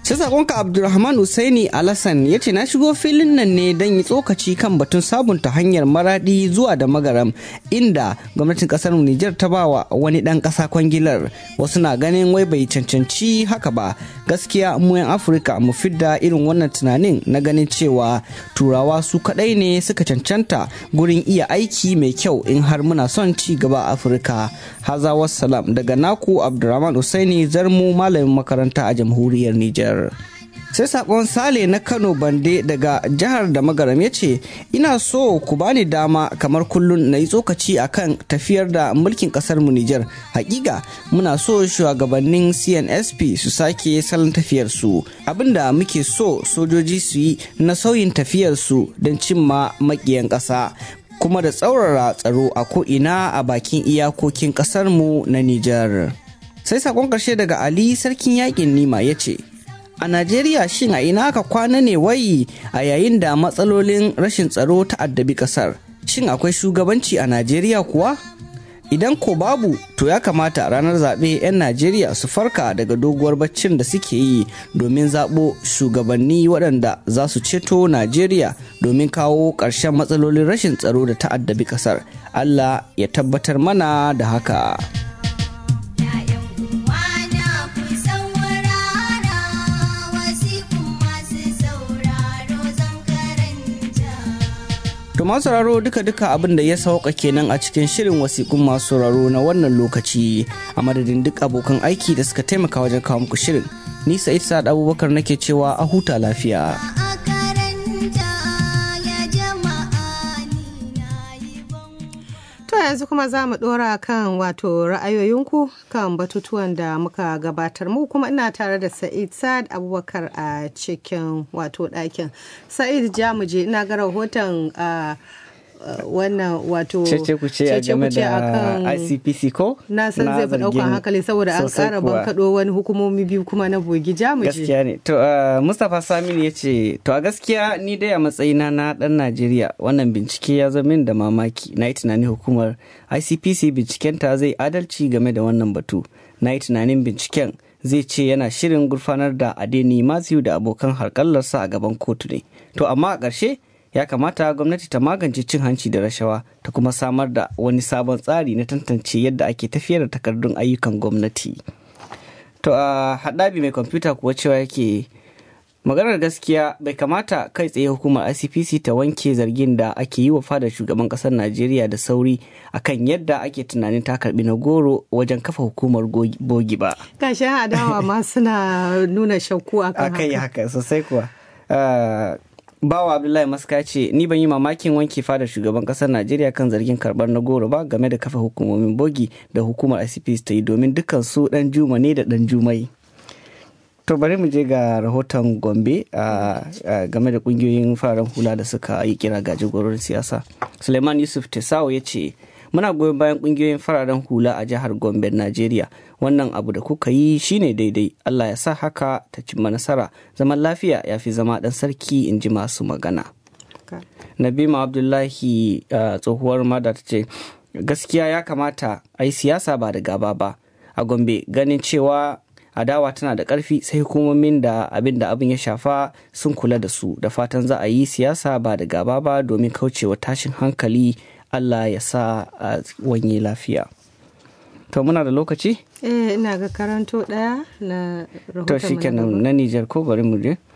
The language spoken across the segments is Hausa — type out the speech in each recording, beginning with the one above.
sai sakonka abdulrahman usaini alasan ya ce na shigo filin nan ne don yi tsokaci kan batun sabunta hanyar maradi zuwa da magaram inda gwamnatin kasar nijar ta bawa wani dan kasa kwangilar wasu na ganin wai bai cancanci haka ba gaskiya mu yan afirka mu fidda irin wannan tunanin na ganin cewa turawa su kadai ne suka cancanta gurin iya aiki mai kyau in har muna son ci gaba a afirka haza wassalam daga naku abdulrahman usaini zarmu malamin makaranta a jamhuriyar nijar sai sakon sale na kano bande daga jihar da magaram ya ce ina so ku bani dama kamar kullun na yi tsokaci akan tafiyar da mulkin kasar mu nijar hakika muna so shugabannin cnsp su sake salon tafiyar su abinda muke so sojoji su yi na sauyin tafiyar su don cimma makiyan ƙasa kuma da tsaurara tsaro a ko'ina a bakin iyakokin ƙasarmu na nijar sai sakon ƙarshe daga ali sarkin yakin nima ya ce a najeriya shin a ina aka kwana ne wai a yayin da matsalolin rashin tsaro ta addabi kasar shin akwai shugabanci a najeriya kuwa idan ko babu to ya kamata ranar zaɓe 'yan najeriya su farka daga doguwar baccin da suke yi domin zaɓo shugabanni waɗanda za su ceto najeriya domin kawo ƙarshen matsalolin rashin tsaro da ta addabi ƙasar allah ya tabbatar mana da haka. To masu sauraro duka-duka abin da ya sauka kenan a cikin shirin wasiƙun masu sauraro na wannan lokaci a madadin duk abokan aiki da suka taimaka wajen kawo muku shirin. Ni Sa'id Sa'ad Abubakar nake cewa a huta lafiya. To yanzu kuma za mu ɗora kan wato ra'ayoyinku kan batutuwan da muka gabatar mu kuma ina tare da Sa'id Sa'ad Abubakar a cikin wato ɗakin. Sa'id Jamuje ina ga rahoton wannan wato cece ku ce a game da ICPC ko na san zai fi daukan hankali saboda an kara bankaɗo wani hukumomi biyu kuma na bogi jamuje gaskiya ne to Mustapha Saminu ya ce to a gaskiya ni dai a matsayina na dan Najeriya wannan bincike ya zo min da mamaki na yi tunanin hukumar ICPC bincikenta zai adalci game da wannan batu na yi tunanin binciken zai ce yana shirin gurfanar da Adeni Matthew da abokan harkallarsa a gaban kotu ne to amma a ƙarshe ya kamata gwamnati ta magance cin hanci da rashawa ta kuma samar da wani sabon tsari na tantance yadda ake tafiyar da takardun ayyukan gwamnati to a haɗabi mai kwamfuta kuwa cewa yake maganar gaskiya bai kamata kai tsaye hukumar icpc ta wanke zargin da ake yi wa fadar shugaban ƙasar najeriya da sauri akan yadda ake tunanin ta karbi na goro wajen kafa hukumar bogi ba kashin adawa ma suna nuna shakku akan haka haka sosai kuwa bawa abdullahi maska ce ni ban yi mamakin wanke fadar shugaban kasar najeriya kan zargin karbar na goro ba game da kafa hukumomin bogi da hukumar icps ta yi domin dukkan su dan juma ne da dan jumai to bari mu je ga rahoton gombe game da kungiyoyin fararen hula da suka yi kira ga jagororin siyasa suleiman yusuf tesawo ya ce muna goyon bayan kungiyoyin fararen hula a jihar gombe najeriya wannan abu da kuka yi shine daidai allah ya sa haka ta cimma nasara zaman lafiya ya fi zama dan sarki in ji masu magana nabima abdullahi tsohuwar mada ta ce gaskiya ya kamata a yi siyasa ba da gaba ba a gombe ganin cewa adawa tana da ƙarfi sai hukumomin da abin da abin ya shafa sun kula da su da fatan za a yi siyasa ba da gaba ba domin kaucewa tashin hankali Allah ya sa a wanye lafiya. To muna da lokaci? Eh ina ga karanto ɗaya na rahoton To shi kenan na Nijar ko bari mu je.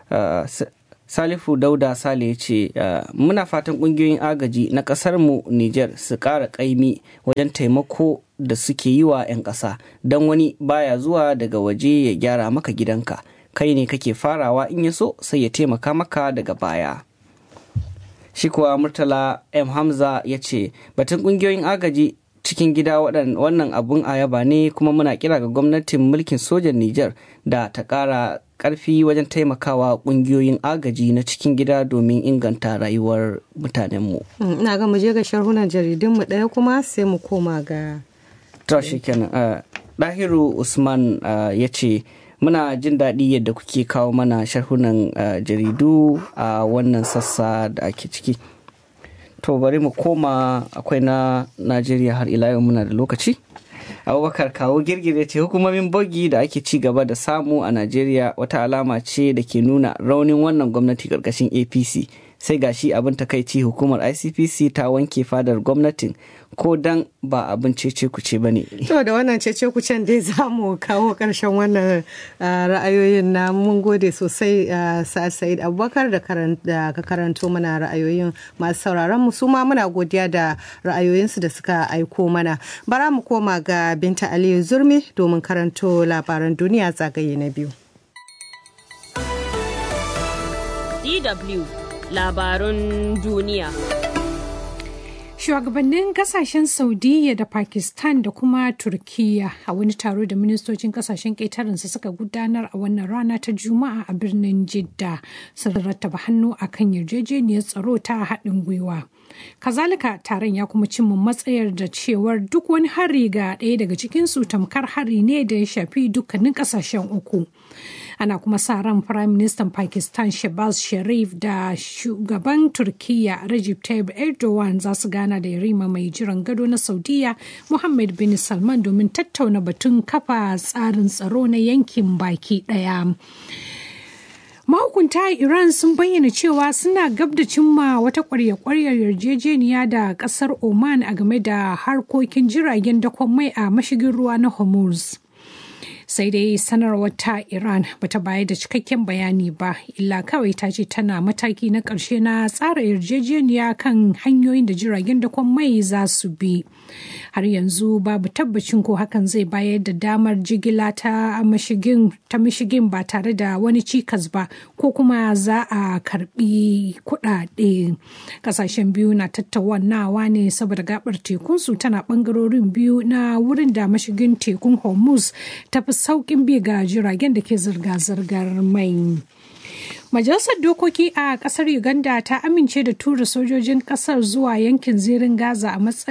Salifu Dauda Sale ya ce muna fatan ƙungiyoyin agaji na ƙasar mu Nijar su ƙara ƙaimi wajen taimako da suke yi wa 'yan ƙasa don wani baya zuwa daga waje ya gyara maka gidanka kai ne kake farawa in ya so sai ya taimaka maka daga baya. shi kuwa murtala m hamza ya ce batun kungiyoyin agaji cikin gida wannan abun ayaba ne kuma muna kira ga gwamnatin mulkin sojan niger da ta kara karfi wajen taimakawa kungiyoyin agaji na cikin gida domin inganta rayuwar mutanenmu ina ga mu je ga sharhunan jaridunmu ɗaya kuma sai mu koma ga to shi kenan dahiru usman ya ce muna jin daɗi yadda kuke kawo mana sharhunan jaridu a wannan sassa da ake ciki to bari mu koma akwai na najeriya har ila yau muna da lokaci abubakar kawo girgire ce hukumomin bogi da ake ci gaba da samu a najeriya wata alama ce da ke nuna raunin wannan gwamnati karkashin apc sai gashi abin takaici hukumar icpc ta wanke fadar gwamnatin ko dan ba abin cece kuce ba ne to da wannan cece kucen dai za mu kawo karshen wannan ra'ayoyin na mun gode sosai sa'id abubakar da ka karanto mana ra'ayoyin masu sauraron mu su ma muna godiya da ra'ayoyinsu da suka aiko mana bara mu koma ga binta aliyu zurmi domin karanto labaran duniya zagaye na biyu DW labarun duniya. Shugabannin kasashen Saudiya da Pakistan da kuma Turkiyya a wani taro da ministocin kasashen ƙetarensu suka gudanar a wannan rana ta Juma'a a birnin Jidda sun rattaba hannu a kan yarjejeniyar tsaro ta haɗin gwiwa. Kazalika taron ya kuma cimma matsayar da cewar duk wani hari ga ɗaya daga cikinsu tamkar hari ne da ya shafi dukkanin kasashen uku. ana kuma sa ran prime minister pakistan shabaz sharif da shugaban turkiya Recep tayyip erdogan za su gana da yarima mai jiran gado na saudiya muhammad bin salman domin tattauna batun kafa tsarin tsaro na yankin baki daya mahukunta iran sun bayyana cewa suna gab da cimma wata kwarya-kwaryar yarjejeniya da kasar oman a game da harkokin jiragen dakon mai a mashigin ruwa na hormuz sai dai sanarwar ta iran bata bayar da cikakken bayani ba illa kawai ta ce tana mataki na ƙarshe na tsara yarjejeniya kan hanyoyin da jiragen dakon mai za su bi har yanzu babu tabbacin ko hakan zai bayar da damar jigila ta mashigin ta mashigin ba tare da wani cikas ba ko kuma za a karbi kuɗaɗe kasashen biyu na tattaunawa ne saboda gabar tekunsu tana bangarorin biyu na wurin da mashigin tekun hormuz ta fi sauƙin bi ga jiragen da ke zirga-zirgar mai. Majalisar Dokoki a ƙasar Uganda ta amince da tura sojojin ƙasar zuwa yankin zirin Gaza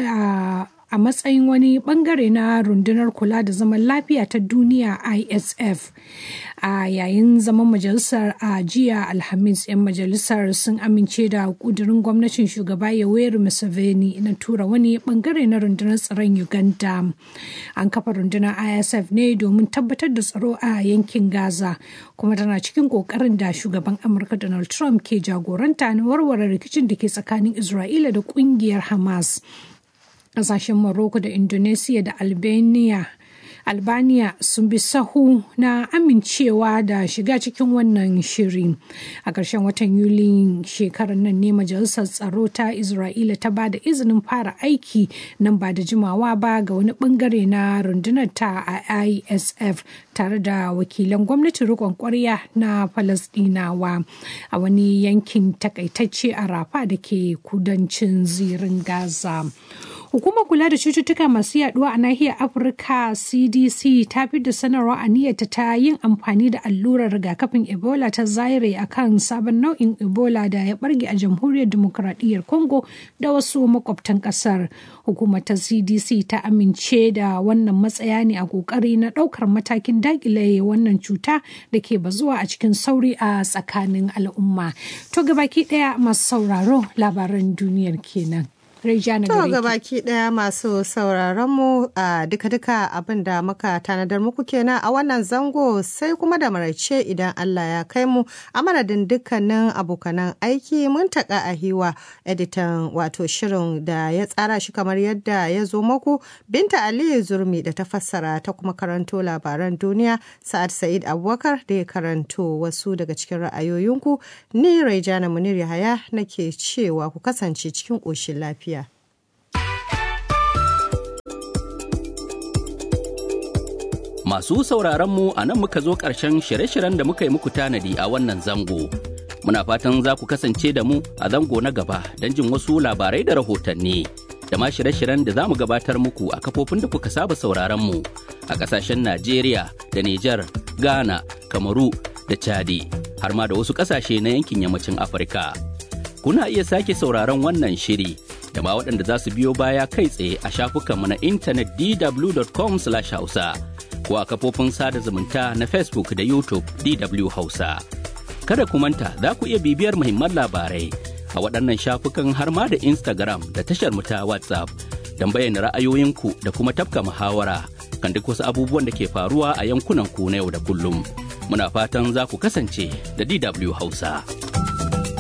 a a matsayin wani bangare na rundunar kula da zaman lafiya ta duniya isf a yayin zaman majalisar a jiya alhamis 'yan majalisar sun amince da kudurin gwamnatin shugaba yoweri museveni na tura wani bangare na rundunar tsaron uganda an kafa rundunar isf ne domin tabbatar da tsaro a yankin gaza kuma tana cikin kokarin da shugaban amurka donald trump ke jagoranta na warware rikicin da ke tsakanin isra'ila da kungiyar hamas kasashen Morocco da Indonesia da Albania Albania sun bi sahu na amincewa da shiga cikin wannan shiri. A ƙarshen watan Yuli shekarar nan ne Majalisar Tsaro ta Isra'ila ta ba da izinin fara aiki nan ba da jimawa ba ga wani bangare na rundunar ta a ISF tare da wakilan gwamnatin rikon kwarya na Falasɗinawa a wani yankin takaitacce a Rafa da ke kudancin zirin Gaza. Hukumar kula da cututtuka masu yaduwa a nahiyar Afirka CDC ta fi da sanarwa a niyyarta ta yin amfani da allurar rigakafin Ebola ta Zaire a kan sabon nau'in Ebola da ya barge a jamhuriyar demokuraɗiyyar Congo da wasu makwabtan ƙasar. Hukumar ta CDC ta amince da wannan matsaya ne a ƙoƙari na ɗaukar matakin daƙile wannan cuta da ke bazuwa a cikin sauri a tsakanin al'umma. To gabaki ɗaya masu sauraro labaran duniyar kenan. Rejana To ga baki daya masu sauraron mu a duka-duka abin da muka tanadar muku kenan a wannan zango sai kuma da maraice idan Allah ya kai mu a madadin dukkanin abokanan aiki mun taka a hiwa editan wato shirin da ya tsara shi kamar yadda ya zo muku Binta Aliyu Zurmi da ta fassara ta kuma karanto labaran duniya Sa'ad Sa'id Abubakar da ya karanto wasu daga cikin ra'ayoyinku ni Rejana Munir Yahaya nake cewa ku kasance cikin ƙoshin lafiya. Masu sauraronmu a nan muka zo ƙarshen shirye-shiryen da muka yi muku tanadi a wannan zango. Muna fatan za ku kasance da mu a zango na gaba don jin wasu labarai da rahotanni. Da ma shirye-shiryen da za mu gabatar muku a kafofin da kuka saba sauraronmu a ƙasashen Najeriya da Nijar, Ghana, Kamaru da Chadi, har ma da wasu ƙasashe na yankin yammacin Afirka. Kuna iya sake sauraron wannan shiri da ma waɗanda za su biyo baya kai tsaye a shafukanmu na intanet dw.com/hausa. ko a kafofin sada zumunta na Facebook da YouTube DW Hausa. Kada ku manta za ku iya bibiyar muhimman labarai a waɗannan shafukan har ma da Instagram da tashar mu ta WhatsApp don bayyana ra'ayoyinku da kuma tafka muhawara kan duk wasu abubuwan da ke faruwa a yankunan ku na yau da kullum. Muna fatan za ku kasance da DW Hausa.